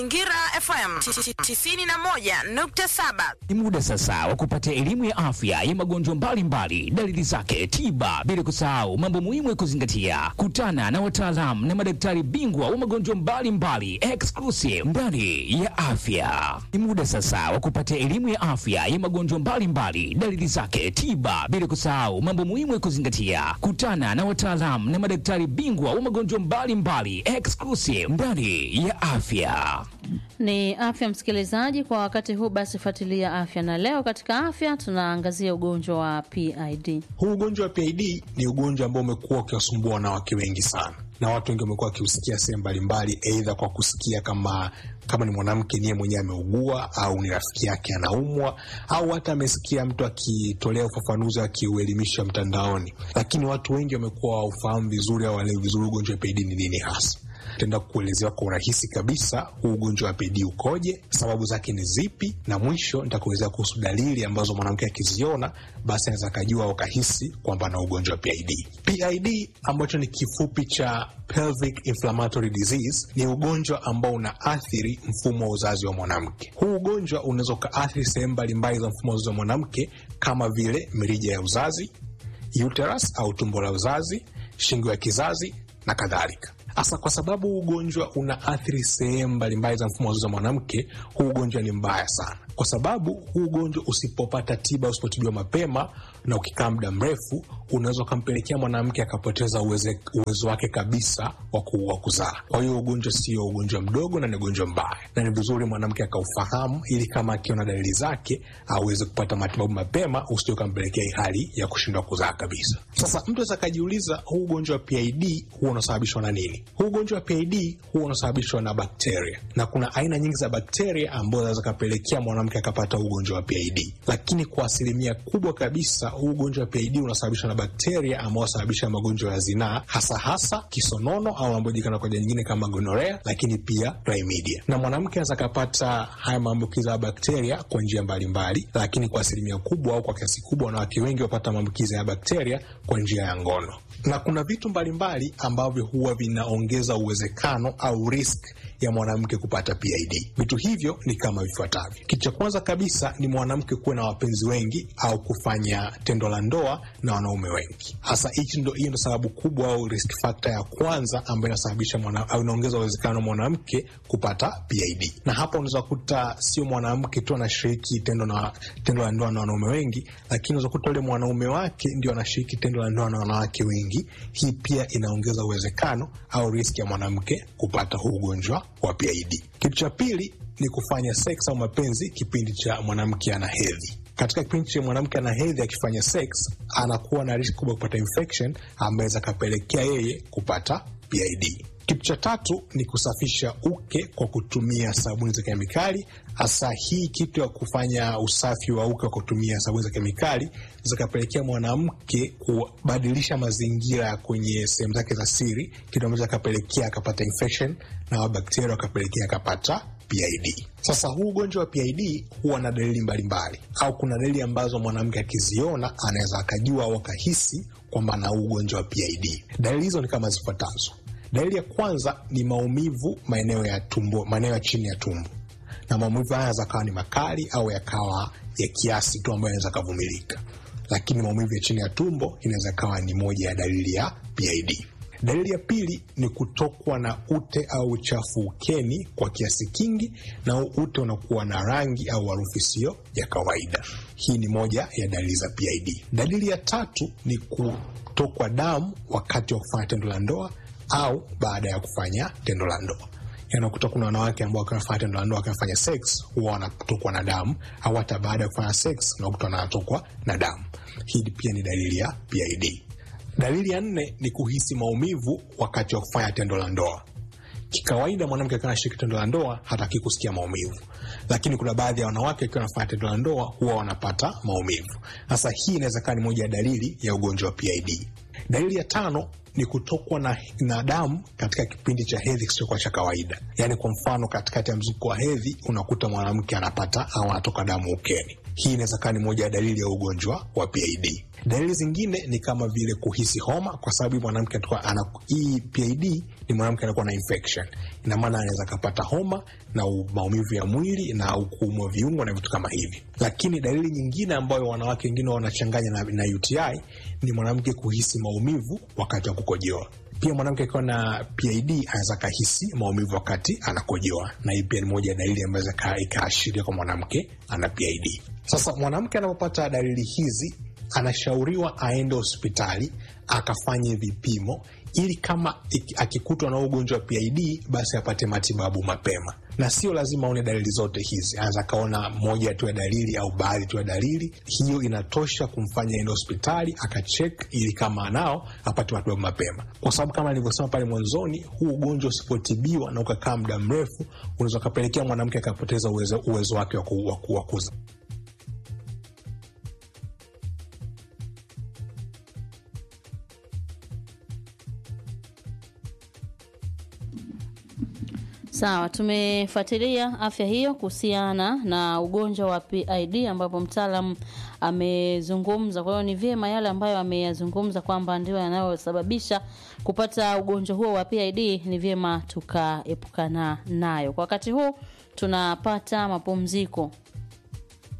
Mazingira FM 91.7. Ni muda sasa wa kupata elimu ya afya ya magonjwa mbalimbali, dalili zake, tiba, bila kusahau mambo muhimu ya kuzingatia. Kutana na wataalamu na madaktari bingwa wa magonjwa mbalimbali exclusive ndani ya afya. Ni muda sasa wa kupata elimu ya afya ya magonjwa mbalimbali, dalili zake, tiba, bila kusahau mambo muhimu ya kuzingatia. Kutana na wataalamu na madaktari bingwa wa magonjwa mbalimbali exclusive ndani ya afya. Ni afya msikilizaji, kwa wakati huu basi fuatilia afya, na leo katika afya tunaangazia ugonjwa wa PID. Huu ugonjwa wa PID ni ugonjwa ambao umekuwa ukiwasumbua wanawake wengi sana, na watu wengi wamekuwa wakiusikia sehemu mbalimbali, aidha kwa kusikia kama kama ni mwanamke niye mwenyewe ameugua au ni rafiki yake anaumwa, au hata amesikia mtu akitolea ufafanuzi akiuelimisha mtandaoni, lakini watu wengi wamekuwa waufahamu vizuri au walewi vizuri ugonjwa wa PID ni nini hasa. Tenda kukuelezewa kwa urahisi kabisa huu ugonjwa wa PID ukoje, sababu zake ni zipi, na mwisho nitakuelezea kuhusu dalili ambazo mwanamke akiziona basi anaweza akajua au kahisi kwamba ana ugonjwa wa PID. PID ambacho ni kifupi cha pelvic inflammatory disease ni ugonjwa ambao unaathiri mfumo wa uzazi wa mwanamke. Huu ugonjwa unaweza ukaathiri sehemu mbalimbali za mfumo wa uzazi wa mwanamke kama vile mirija ya uzazi, uterus au tumbo la uzazi, shingo ya kizazi na kadhalika. Hasa kwa sababu ugonjwa unaathiri sehemu mbalimbali za mfumo wa uzazi wa mwanamke, huu ugonjwa ni mbaya sana, kwa sababu huu ugonjwa usipopata tiba, usipotibiwa mapema na ukikaa muda mrefu, unaweza ukampelekea mwanamke akapoteza uweze, uwezo wake kabisa wa kuzaa. Kwa hiyo ugonjwa sio ugonjwa mdogo na ni ugonjwa mbaya, na ni vizuri mwanamke akaufahamu, ili kama akiona dalili zake aweze kupata matibabu mapema, usije ukampelekea hali ya kushindwa kuzaa kabisa. Sasa mtu aweza akajiuliza, huu ugonjwa wa PID huwa unasababishwa na nini? Huu ugonjwa wa PID huwa unasababishwa na bakteria, na kuna aina nyingi za bakteria ambazo zinaweza kapelekea mwanamke akapata ugonjwa wa PID, lakini kwa asilimia kubwa kabisa huu ugonjwa wa PID unasababishwa na bakteria ambao wanasababisha magonjwa ya zinaa, hasa hasa kisonono au anaojulikana kwa jina nyingine kama gonorea, lakini pia chlamydia. Na mwanamke anaweza kapata haya maambukizi ya bakteria kwa njia mbalimbali, lakini kwa asilimia kubwa au kwa kiasi kubwa wanawake wengi wapata maambukizi ya bakteria kwa njia ya ngono na kuna vitu mbalimbali ambavyo huwa vinaongeza uwezekano au risk ya mwanamke kupata PID. Vitu hivyo ni kama vifuatavyo. Kitu cha kwanza kabisa ni mwanamke kuwa na wapenzi wengi au kufanya tendo la ndoa na wanaume wengi. Hasa hichi ndo, hiyo ndo sababu kubwa au risk factor ya kwanza ambayo inasababisha mwana, au inaongeza uwezekano mwanamke kupata PID. Na hapa unaweza kuta sio mwanamke tu anashiriki tendo na tendo la ndoa na wanaume wengi, lakini unaweza kuta ule mwanaume wake ndio anashiriki tendo la ndoa na wanawake wengi. Hii pia inaongeza uwezekano au risk ya mwanamke kupata huu ugonjwa wa PID. Kitu cha pili ni kufanya sex au mapenzi kipindi cha mwanamke ana hedhi. Katika kipindi cha mwanamke ana hedhi akifanya sex, anakuwa na riski kubwa kupata infection ambayo inaweza kapelekea yeye kupata PID. Kitu cha tatu ni kusafisha uke kwa kutumia sabuni za kemikali. Hasa hii kitu ya kufanya usafi wa uke kwa kutumia sabuni za kemikali zikapelekea mwanamke kubadilisha mazingira kwenye sehemu zake za siri, kitu ambacho akapelekea akapata infection na bakteria wakapelekea akapata PID. Sasa huu ugonjwa wa PID huwa na dalili mbalimbali, au kuna dalili ambazo mwanamke akiziona anaweza akajua au akahisi kwamba ana ugonjwa wa PID. Dalili hizo ni kama zifuatazo. Dalili ya kwanza ni maumivu maeneo ya tumbo, maeneo ya chini ya tumbo, na maumivu haya yanaweza kawa ni makali au yakawa ya kiasi tu ambayo yanaweza kavumilika, lakini maumivu ya chini ya tumbo inaweza kawa ni moja ya dalili ya PID. Dalili ya pili ni kutokwa na ute au uchafu ukeni kwa kiasi kingi, na ute unakuwa na rangi au harufu isiyo ya kawaida. Hii ni moja ya dalili za PID. Dalili ya tatu ni kutokwa damu wakati wa kufanya tendo la ndoa au baada ya kufanya tendo la ndoa. Yanakuta kuna wanawake ambao wakinafanya tendo la ndoa wakinafanya sex huwa wanatokwa na damu, au hata baada ya kufanya sex unakuta wanatokwa na damu. Hii pia ni dalili ya PID. Dalili ya nne ni kuhisi maumivu wakati wa kufanya tendo la ndoa. Kikawaida mwanamke akiwa anashiriki tendo la ndoa hataki kusikia maumivu, lakini kuna baadhi ya wanawake wakiwa wanafanya tendo la ndoa huwa wanapata maumivu. Sasa hii inaweza kuwa ni moja ya dalili ya ugonjwa wa PID. Dalili ya tano ni kutokwa na, na damu katika kipindi cha hedhi kisichokuwa cha kawaida. Yaani kwa mfano, katikati ya mzunguko wa hedhi unakuta mwanamke anapata au anatoka damu ukeni. Hii inaweza kuwa ni moja ya dalili ya ugonjwa wa PID. Dalili zingine ni kama vile kuhisi homa, kwa sababu mwanamke ana hii PID ni mwanamke anakuwa na infection. Ina maana anaweza akapata homa na u- maumivu ya mwili na kuumwa viungo na vitu kama hivi. Lakini dalili nyingine ambayo wanawake wengine wanachanganya na, na UTI ni mwanamke kuhisi maumivu wakati wa kukojoa. Pia mwanamke akiwa na PID anaweza kahisi maumivu wakati anakojoa, na hii pia ni moja ya dalili ambayo inaweza ikaashiria kwa mwanamke ana PID. Sasa mwanamke anapopata dalili hizi anashauriwa aende hospitali akafanye vipimo ili kama iki- akikutwa na ugonjwa wa PID basi apate matibabu mapema, na sio lazima aone dalili zote hizi. Anaweza akaona moja tu ya dalili au baadhi tu ya dalili, hiyo inatosha kumfanya aende hospitali akachek, ili kama anao apate matibabu mapema, kwa sababu kama nilivyosema pale mwanzoni, huu ugonjwa usipotibiwa na ukakaa muda mrefu, unaweza ukapelekea mwanamke akapoteza uwezo, uwezo wake wa ku- wa ku- wa kuzaa. Sawa, tumefuatilia afya hiyo kuhusiana na ugonjwa wa PID ambapo mtaalam amezungumza. Kwa hiyo ni vyema yale ambayo ameyazungumza kwamba ndio yanayosababisha kupata ugonjwa huo wa PID, ni vyema tukaepukana nayo. Kwa wakati huu tunapata mapumziko